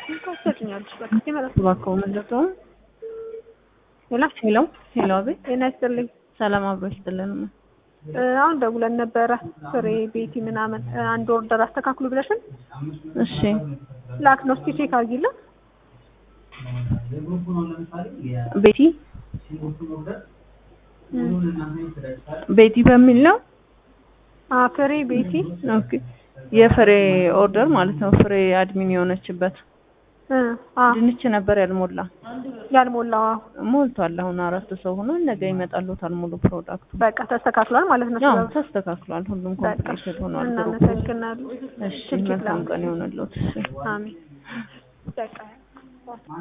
ታሰጭኛለሽ በቃ ሲመጣ እባክዎ ምንድነው? ሄሎ ሄሎ ሄሎ፣ አቤት። ጤና ይስጥልኝ። ሰላም አብሮ ይስጥልን። እ አሁን ደውለን ነበረ ፍሬ ቤቲ ምናምን እ አንድ ኦርደር አስተካክሉ ብለሽን እሺ ላክ ነው እስኪ ቼክ አድርጊልን። ቤቲ ቤቲ በሚል ነው። አ ፍሬ ቤቲ ኦኬ የፍሬ ኦርደር ማለት ነው። ፍሬ አድሚን የሆነችበት እ አ ድንች ነበር ያልሞላ ያልሞላው አዎ። ሞልቷል። አሁን አራት ሰው ሆኖ ነገ ይመጣሉታል ሙሉ ፕሮዳክቱ። በቃ ተስተካክሏል ማለት ነው። ያው ስለዚህ ተስተካክሏል። ሁሉም በቃ ኮምፕሊትድ ሆኗል። ግሩፑ። እናመሰግናለን። እሺ ትኬት መልካም ላኩ። ቀን ይሆንልዎት። እሺ አሜን። በቃ